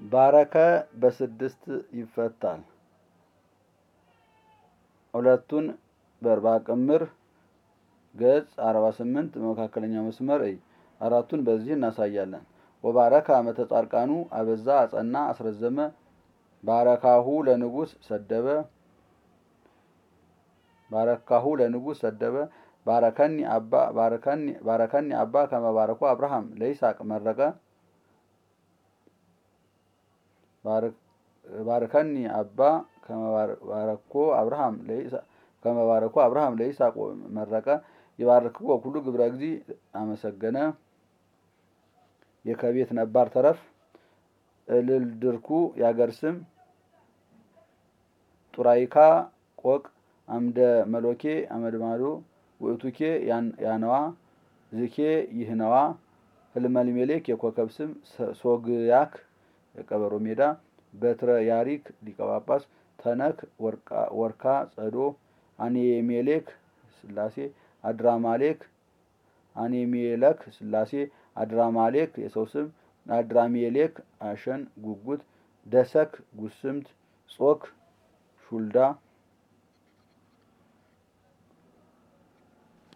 ባረከ በስድስት ይፈታል። ሁለቱን በርባ ቅምር ገጽ አርባ ስምንት መካከለኛ መስመር እይ። አራቱን በዚህ እናሳያለን። ወባረከ አመተ ጻርቃኑ አበዛ አጸና አስረዘመ ባረካሁ ለንጉስ ሰደበ ባረካሁ ለንጉስ ሰደበ ባረከኒ አባ ባረከኒ ባረከኒ አባ ከመባረኩ አብርሃም ለይስሐቅ መረቀ ባረከኒ አባ ከመባረኮ አብርሃም ለይስሐቅ ከመባረኩ አብርሃም ለይስሐቅ መረቀ ይባርክዎ ኩሉ ግብረ እግዚ አመሰገነ የከቤት ነባር ተረፍ እልል ድርኩ ያገር ስም ጡራይካ ቆቅ አምደ መሎኬ አመድማዶ ውእቱኬ ያነዋ ዝኬ ይህነዋ ህልመልሜሌክ የኮከብ ስም ሶግያክ የቀበሮ ሜዳ በትረ ያሪክ ሊቀ ጳጳስ ተነክ ወርካ ጸዶ አኔሜሌክ ስላሴ አድራማሌክ አኔሜለክ ስላሴ አድራማሌክ የሰው ስም አድራሜሌክ አሸን ጉጉት ደሰክ ጉስምት ጾክ ሹልዳ